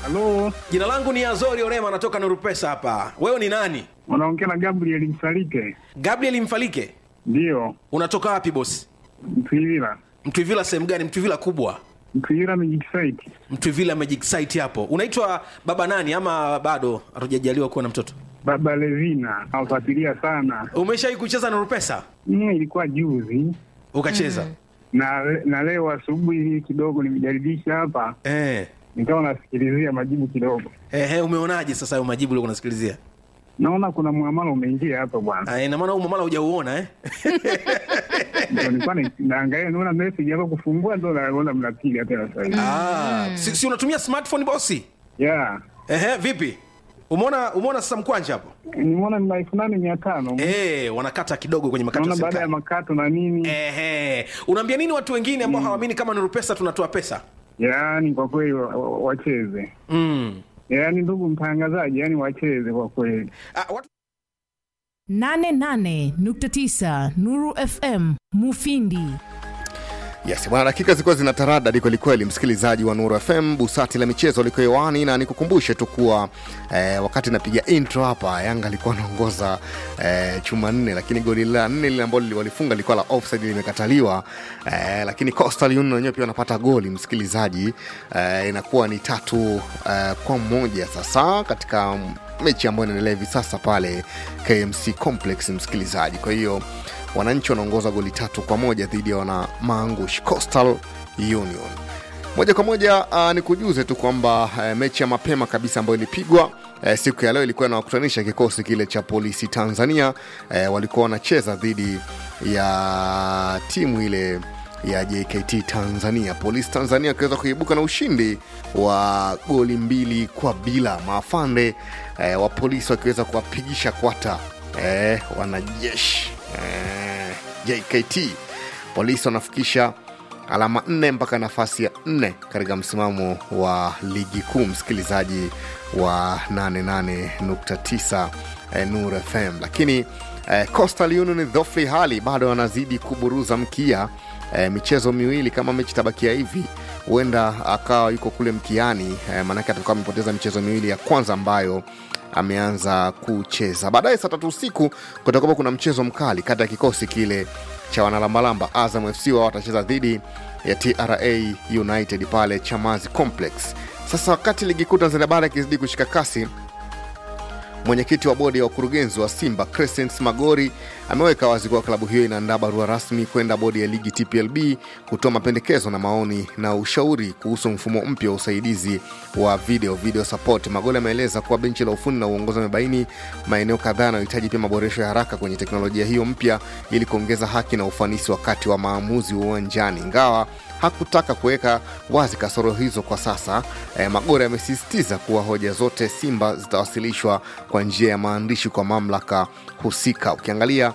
Halo, Jina langu ni Azori Orema, natoka Nuru Pesa hapa. Wewe ni nani? unaongea na Gabriel Msalike? Gabriel Mfalike. Ndiyo, Unatoka wapi bosi? Mtwivila. Mtwivila sehemu gani? Mtwivila kubwa, Mtwivila Magic Site. Mtwivila Magic Site hapo. Unaitwa baba nani ama bado hatujajaliwa kuwa na mtoto? Baba Levina, nawafuatilia sana. Umeshawahi kucheza Nuru Pesa? Mm, ilikuwa juzi Ukacheza? na na leo asubuhi kidogo nimejaribisha hapa, Eh. nikawa nasikilizia majibu kidogo, Ehe, umeonaje sasa hayo majibu uliokuwa unasikilizia? naona kuna muamala umeingia hapa bwana. Ah, ina maana huu mamala hujauona eh? Ndio nilikuwa na- naangalia, naona message hapa kufungua, ndo naona mnapiga tena sasa hivi. Ah, si, si unatumia smartphone bosi? Yeah, Ehe, vipi? Umeona umeona sasa mkwanja hapo? nimeona ni elfu nane mia tano Eh, wanakata kidogo kwenye makato ya naona baada ya serikali. makato na nini. Ehe. Unaambia nini watu wengine ambao hawaamini kama Nuru Pesa tunatoa pesa? Yaani kwa kweli wa- wa- wacheze, Mm. yaani ndugu mtangazaji, yaani wacheze kwa kweli. Ah, watu 88.9 Nuru FM Mufindi. Yes, bwana, dakika zilikuwa zina taradadi kwelikweli, msikilizaji wa Nuru FM, busati la michezo liko hewani, na nikukumbushe tu kuwa eh, wakati napiga intro hapa, Yanga alikuwa anaongoza eh, chuma nne, lakini goli la nne lile ambalo walifunga lilikuwa la offside, limekataliwa eh, lakini Coastal Union wenyewe pia wanapata goli, msikilizaji eh, inakuwa ni tatu eh, kwa moja sasa katika mechi ambayo inaendelea hivi sasa pale KMC Complex, msikilizaji. Kwa hiyo wananchi wanaongoza goli tatu kwa moja dhidi ya wana maangush Coastal Union. Moja kwa moja uh, ni kujuze tu kwamba uh, mechi ya mapema kabisa ambayo ilipigwa uh, siku ya leo ilikuwa inawakutanisha kikosi kile cha polisi Tanzania uh, walikuwa wanacheza dhidi ya timu ile ya JKT Tanzania. Polisi Tanzania wakiweza kuibuka na ushindi wa goli mbili kwa bila, maafande eh, wa polisi wakiweza kuwapigisha kwata eh, wanajeshi eh, JKT. Polisi wanafikisha alama nne mpaka nafasi ya nne katika msimamo wa ligi kuu, msikilizaji wa 88.9 eh, Nur FM, lakini eh, Coastal Union dhofli hali bado wanazidi kuburuza mkia eh, michezo miwili kama mechi tabakia hivi huenda akawa yuko kule mkiani eh, maanake atakuwa amepoteza michezo miwili ya kwanza ambayo ameanza kucheza baadaye saa tatu usiku kutakuwa kuna mchezo mkali kati ya kikosi kile cha wanalambalamba azam fc wao watacheza dhidi ya tra united pale chamazi complex sasa wakati ligi kuu tanzania bara ikizidi kushika kasi mwenyekiti wa bodi ya wakurugenzi wa simba crescent magori ameweka wazi kuwa klabu hiyo inaandaa barua rasmi kwenda bodi ya ligi tplb kutoa mapendekezo na maoni na ushauri kuhusu mfumo mpya wa usaidizi wa video video support magori ameeleza kuwa benchi la ufundi na uongozi wamebaini maeneo kadhaa yanayohitaji pia maboresho ya haraka kwenye teknolojia hiyo mpya ili kuongeza haki na ufanisi wakati wa maamuzi uwanjani ingawa hakutaka kuweka wazi kasoro hizo kwa sasa eh, magore amesisitiza kuwa hoja zote simba zitawasilishwa kwa njia ya maandishi kwa mamlaka husika ukiangalia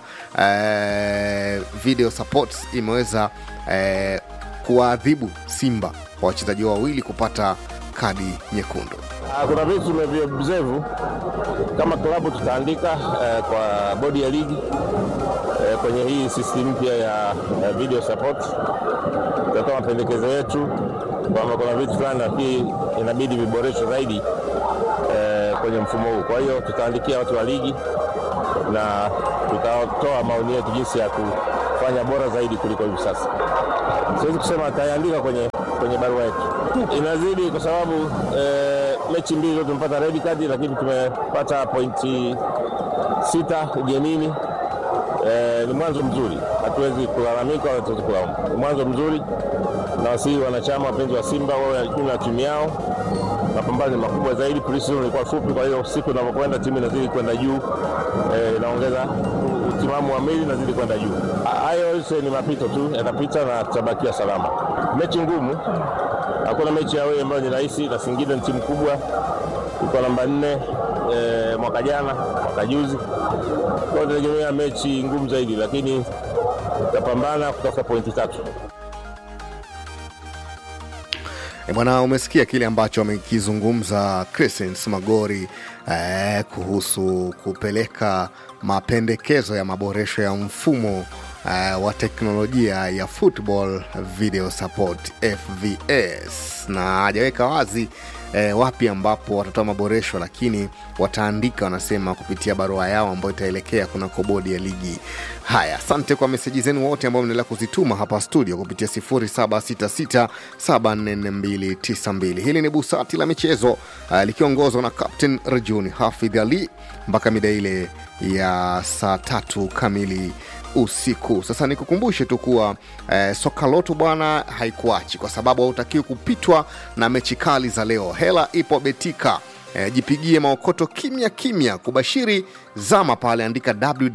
eh, video support imeweza eh, kuwaadhibu simba kwa wachezaji wawili kupata kadi nyekundu Ah, Kuna vitu tumevioobserve kama klabu tutaandika eh, kwa bodi ya ligi eh, kwenye hii system mpya ya eh, video support. Tutatoa mapendekezo yetu kwamba kuna vitu fulani nafikiri inabidi viboreshwe zaidi eh, kwenye mfumo huu. Kwa hiyo tutaandikia watu wa ligi na tutatoa maoni yetu jinsi ya kufanya bora zaidi kuliko hivi sasa. Siwezi kusema tayandika kwenye, kwenye barua yetu, inazidi kwa sababu eh, mechi mbili zote tumepata red card, lakini tumepata pointi sita ugenini. Eh, ni mwanzo mzuri, hatuwezi kulalamika wala hatuwezi kulaumu. Ni mwanzo mzuri, na wasii wanachama wapenzi wa Simba wawe juu na timu yao. Mapambano ni makubwa zaidi, pre-season ilikuwa fupi, kwa hiyo siku inavyokwenda timu inazidi kwenda juu, eh, inaongeza utimamu wa mwili inazidi kwenda juu. Hayo yote ni mapito tu, yatapita na tutabakia salama. Mechi ngumu, hakuna mechi ya wewe ambayo ni rahisi, na Singida ni timu kubwa, iko namba nne eh, mwaka jana, mwaka juzi kwa hiyo tunategemea mechi ngumu zaidi, lakini tutapambana kutafuta pointi tatu. E bwana, umesikia kile ambacho amekizungumza Crescens Magori eh, kuhusu kupeleka mapendekezo ya maboresho ya mfumo eh, wa teknolojia ya football video support FVS, na hajaweka wazi eh, wapi ambapo watatoa maboresho lakini wataandika wanasema kupitia barua yao ambayo itaelekea kunako bodi ya ligi haya asante kwa meseji zenu wote ambao mnaendelea kuzituma hapa studio kupitia 0766744292 hili ni busati la michezo uh, likiongozwa na captain rajuni hafidh ali mpaka mida ile ya saa tatu kamili usiku sasa nikukumbushe tu kuwa eh, soka loto bwana haikuachi kwa sababu hautakiwi kupitwa na mechi kali za leo hela ipo betika eh, jipigie maokoto kimya kimya kubashiri zama pale andika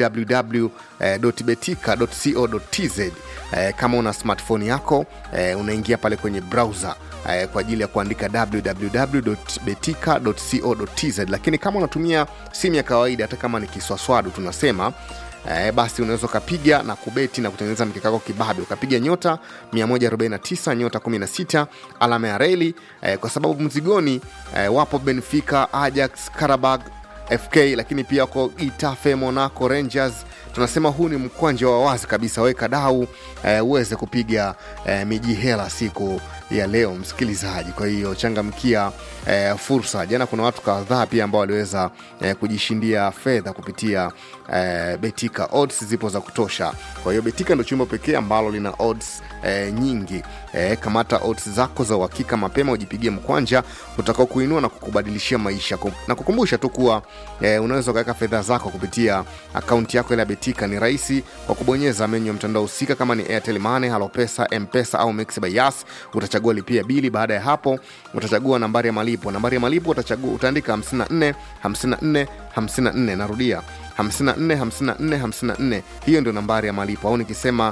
www.betika.co.tz eh, kama una smartphone yako eh, unaingia pale kwenye browser eh, kwa ajili ya kuandika www.betika.co.tz lakini kama unatumia simu ya kawaida hata kama ni kiswaswadu tunasema Eh, basi unaweza ukapiga na kubeti na kutengeneza mkeka wako kibabe ukapiga nyota 149 nyota 16 alama ya reli eh, kwa sababu mzigoni eh, wapo benfica ajax karabag fk lakini pia wako itafe monaco rangers tunasema huu ni mkwanja wa wazi kabisa weka dau eh, uweze kupiga eh, miji hela siku ya leo msikilizaji kwa hiyo changamkia eh, fursa jana kuna watu kadhaa pia ambao waliweza eh, kujishindia fedha kupitia eh, betika odds zipo za kutosha kwa hiyo betika ndo chumba pekee ambalo lina odds eh, nyingi eh, kamata odds zako za uhakika mapema ujipigie mkwanja utakao kuinua na kukubadilishia maisha Kum- na kukumbusha tu kuwa eh, unaweza ukaweka fedha zako kupitia akaunti yako ile ya betika ni rahisi kwa kubonyeza menyu ya mtandao husika kama ni airtel money halopesa mpesa au mix by yas utachagua lipia bili baada ya hapo utachagua nambari ya malipo nambari ya malipo utachagua utaandika 54 54 54 narudia 54 54 54 hiyo ndio nambari ya malipo au nikisema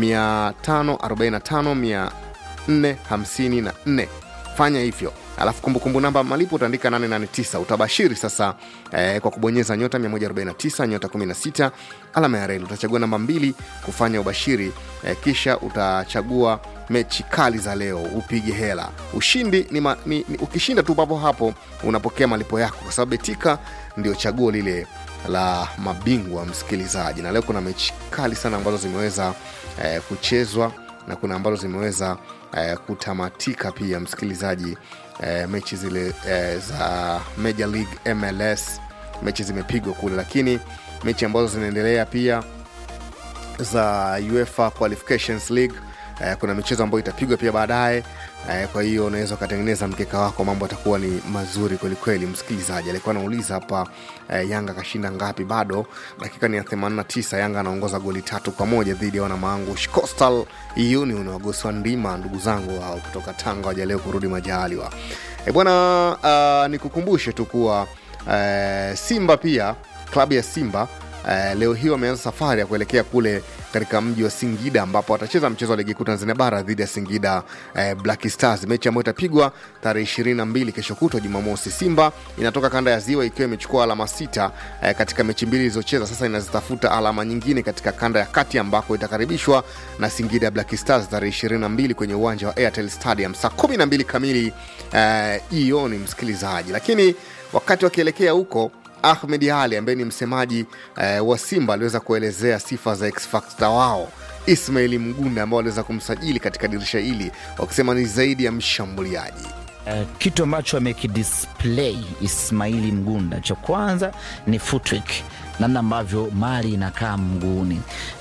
545 454 fanya hivyo alafu kumbukumbu namba ya malipo utaandika 889 utabashiri sasa eh, kwa kubonyeza nyota 149 nyota 16 alama ya reli utachagua namba mbili kufanya ubashiri eh, kisha utachagua mechi kali za leo upige hela ushindi ni, ma, ni, ni ukishinda tu papo hapo unapokea malipo yako kwa sababu betika ndio chaguo lile la mabingwa msikilizaji na leo kuna mechi kali sana ambazo zimeweza eh, kuchezwa na kuna ambazo zimeweza eh, kutamatika pia msikilizaji eh, mechi zile eh, za major league mls mechi zimepigwa kule lakini mechi ambazo zinaendelea pia za uefa qualifications league eh, kuna michezo ambayo itapigwa pia baadaye eh, kwa hiyo unaweza ukatengeneza mkeka wako mambo atakuwa ni mazuri kwelikweli msikilizaji alikuwa anauliza hapa eh, yanga kashinda ngapi bado dakika ni ya 89 yanga anaongoza goli tatu kwa moja dhidi ya wanamaangush coastal union wagoswa ndima ndugu zangu hao kutoka tanga wajaleo kurudi majaliwa e bwana uh, nikukumbushe tu kuwa uh, simba pia klabu ya simba Uh, leo hii wameanza safari ya kuelekea kule katika mji wa singida ambapo watacheza mchezo wa ligi kuu tanzania bara dhidi ya singida uh, black stars mechi ambayo itapigwa tarehe ishirini na mbili kesho kutwa jumamosi simba inatoka kanda ya ziwa ikiwa imechukua alama sita uh, katika mechi mbili ilizocheza sasa inazitafuta alama nyingine katika kanda ya kati ambako itakaribishwa na singida black stars tarehe ishirini na mbili kwenye uwanja wa airtel stadium saa kumi na mbili kamili jioni uh, msikilizaji lakini wakati wakielekea huko ahmed ali ambaye ni msemaji eh, wa simba aliweza kuelezea sifa za xfactor wao ismaili mgunda ambao waliweza kumsajili katika dirisha hili wakisema ni zaidi ya mshambuliaji Uh, kitu ambacho amekidisplay Ismaili Mgunda, cha kwanza ni footwork, namna ambavyo mali inakaa mguuni.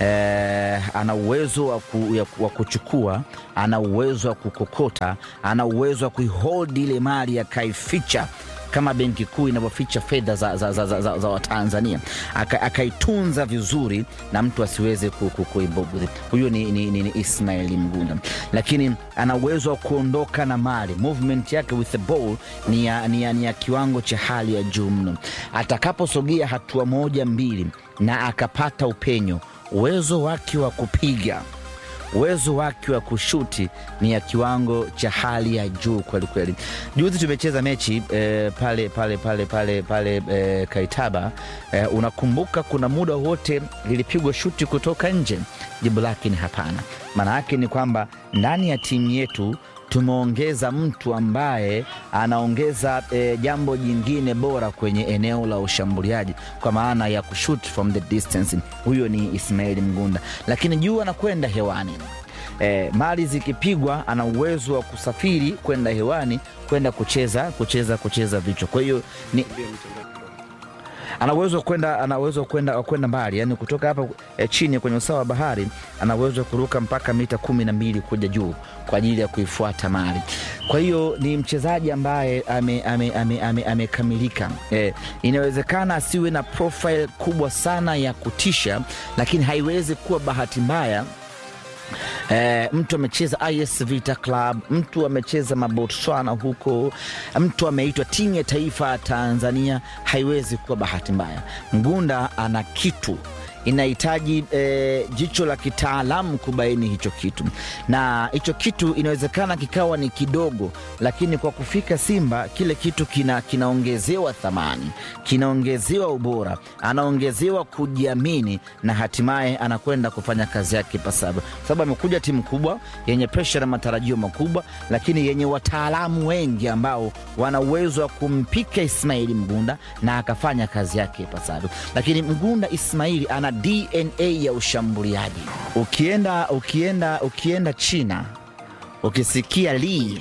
Eh, ana uwezo wa, ku, ya, wa kuchukua, ana uwezo wa kukokota, ana uwezo wa kuihold ile mali akaificha kama benki kuu inavyoficha fedha za, za, za, za, za, za Watanzania Aka, akaitunza vizuri na mtu asiweze kuibugudhi. Huyo ni, ni, ni, ni Ismail Mgunda, lakini ana uwezo wa kuondoka na mali. Movement yake with the ball ni ya, ni ya, ni ya kiwango cha hali ya juu mno. Atakaposogea hatua moja mbili na akapata upenyo, uwezo wake wa kupiga uwezo wake wa kushuti ni ya kiwango cha hali ya juu kweli kweli. Juzi tumecheza mechi eh, pale pale pale pale pale eh, Kaitaba eh, unakumbuka kuna muda wote lilipigwa shuti kutoka nje? Jibu lake ni hapana. Maana yake ni kwamba ndani ya timu yetu tumeongeza mtu ambaye anaongeza e, jambo jingine bora kwenye eneo la ushambuliaji kwa maana ya kushoot from the distance. Huyo ni Ismail Mgunda, lakini juu anakwenda hewani eh, mali zikipigwa ana uwezo wa kusafiri kwenda hewani kwenda kucheza kucheza kucheza vichwa kwa hiyo ni ana uwezo wa kwenda ana uwezo wa kwenda wa kwenda mbali yani kutoka hapa eh, chini kwenye usawa wa bahari ana uwezo wa kuruka mpaka mita kumi na mbili kuja juu kwa ajili ya kuifuata mali kwa hiyo ni mchezaji ambaye amekamilika ame, ame, ame, amekamilika. eh, inawezekana asiwe na profile kubwa sana ya kutisha lakini haiwezi kuwa bahati mbaya Eh, mtu amecheza IS Vita Club, mtu amecheza Mabotswana huko, mtu ameitwa timu ya taifa ya Tanzania. Haiwezi kuwa bahati mbaya. Mgunda ana kitu inahitaji eh, jicho la kitaalamu kubaini hicho kitu, na hicho kitu inawezekana kikawa ni kidogo, lakini kwa kufika Simba kile kitu kina, kinaongezewa thamani, kinaongezewa ubora, anaongezewa kujiamini, na hatimaye anakwenda kufanya kazi yake ipasavyo, kwa sababu amekuja timu kubwa yenye presha na matarajio makubwa, lakini yenye wataalamu wengi ambao wana uwezo wa kumpika Ismaili Mgunda na akafanya kazi yake ipasavyo. Lakini Mgunda Ismaili ana DNA ya ushambuliaji. Ukienda ukienda ukienda China ukisikia Lee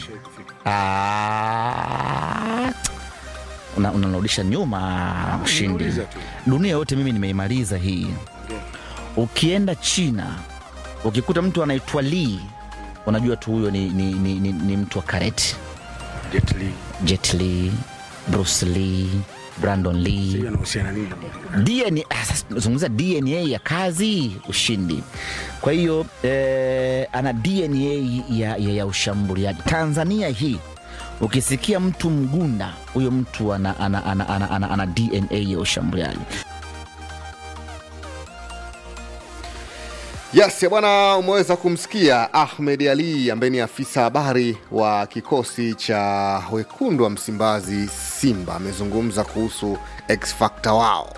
ah, una- unarudisha nyuma ushindi. Dunia yote mimi nimeimaliza hii. Ukienda China ukikuta mtu anaitwa Lee, unajua tu huyo ni, ni, ni, ni, ni mtu wa karate. Jet Li, Bruce Lee, Brandon Lee. DNA, ah, sasa tunazungumza DNA ya kazi, ushindi. Kwa hiyo eh, ana DNA ya, ya, ya ushambuliaji. Tanzania hii ukisikia mtu Mgunda, huyo mtu ana, ana, ana, ana, ana, ana DNA ya ushambuliaji. Yes, ya bwana, umeweza kumsikia Ahmed Ali ambaye ni afisa habari wa kikosi cha wekundu wa Msimbazi Simba, amezungumza kuhusu X Factor wao.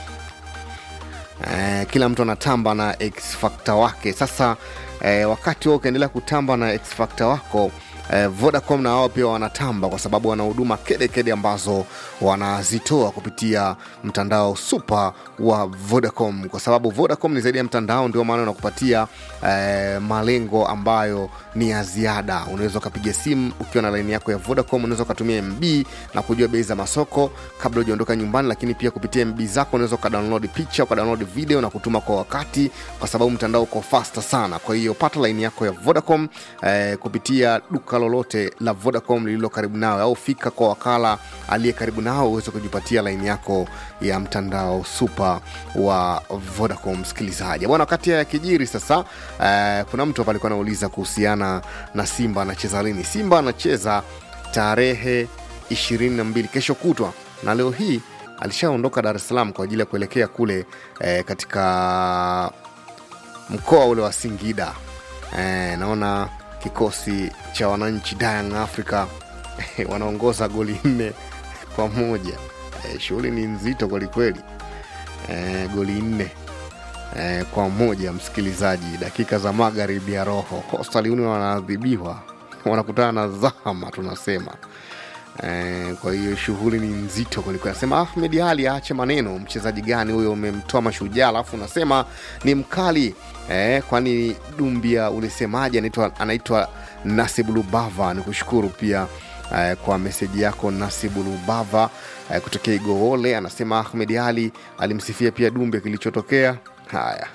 Eh, kila mtu anatamba na X Factor wake. Sasa eh, wakati wao ukiendelea kutamba na X Factor wako eh, Vodacom na wao pia wanatamba kwa sababu wana huduma kede kede ambazo wanazitoa kupitia mtandao super wa Vodacom, kwa sababu Vodacom ni zaidi ya mtandao, ndio maana unakupatia eh, malengo ambayo ni ya ziada. Unaweza ukapiga simu ukiwa na laini yako ya Vodacom, unaweza ukatumia MB na kujua bei za masoko kabla hujaondoka nyumbani, lakini pia kupitia MB zako unaweza ukadownload picha, ukadownload video na kutuma kwa wakati, kwa sababu mtandao uko fasta sana. Kwa hiyo pata laini yako ya Vodacom eh, kupitia duka lolote la Vodacom lililo karibu nawe, au fika kwa wakala aliye karibu nao uweze kujipatia laini yako ya mtandao super wa Vodacom. Msikilizaji bwana, wakati haya yakijiri sasa, eh, kuna mtu hapa alikuwa anauliza kuhusiana na Simba anacheza lini. Simba anacheza tarehe 22 kesho kutwa, na leo hii alishaondoka Dar es Salaam kwa ajili ya kuelekea kule eh, katika mkoa ule wa Singida. Eh, naona kikosi cha wananchi Young Africa wanaongoza goli nne kwa moja. Eh, shughuli ni nzito kwelikweli. Eh, goli nne eh, kwa moja, msikilizaji, dakika za magharibi ya roho. Coastal Union wanaadhibiwa, wanakutana na Zahama tunasema Eh, kwa hiyo shughuli ni nzito kwelikweli. Anasema Ahmed Ali aache maneno. Mchezaji gani huyo umemtoa mashujaa alafu unasema ni mkali eh, kwani Dumbia ulisemaje? Anaitwa anaitwa Nasibu Lubava. Ni kushukuru pia eh, kwa meseji yako Nasibu Lubava eh, kutokea Igoole. Anasema Ahmed Ali alimsifia pia Dumbia kilichotokea. Haya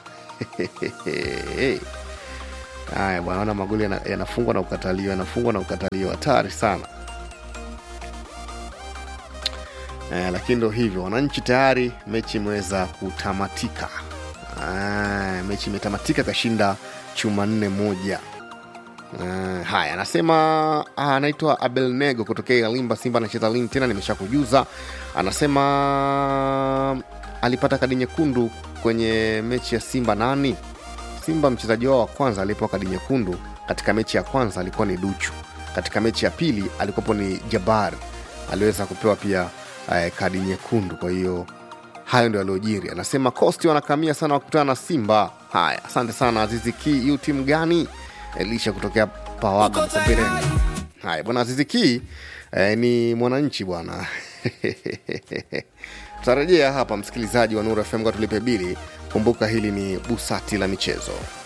haya bwana, ona magoli yana- yanafungwa na kukataliwa, yanafungwa na kukataliwa, hatari sana. Eh, lakini ndo hivyo, wananchi tayari mechi imeweza kutamatika. Ah, mechi imetamatika, kashinda chuma nne moja. Uh, haya anasema ah, anaitwa Abel Nego kutokea Limba. Simba anacheza lini tena? Nimesha kujuza. Anasema alipata kadi nyekundu kwenye mechi ya Simba nani? Simba mchezaji wao wa kwanza alipewa kadi nyekundu katika mechi ya kwanza alikuwa ni Duchu. Katika mechi ya pili alikuwepo ni Jabar, aliweza kupewa pia eh, kadi nyekundu. Kwa hiyo hayo ndio aliojiri. Anasema Costi wanakamia sana wakutana na Simba. Haya, asante sana Azizi Ki. Yu timu gani? Elisha kutokea Pawaga Mkombeleni. Haya bwana Azizi Ki eh, ni mwananchi bwana tutarejea hapa msikilizaji wa Nuru FM kwa tulipe bili. Kumbuka hili ni busati la michezo.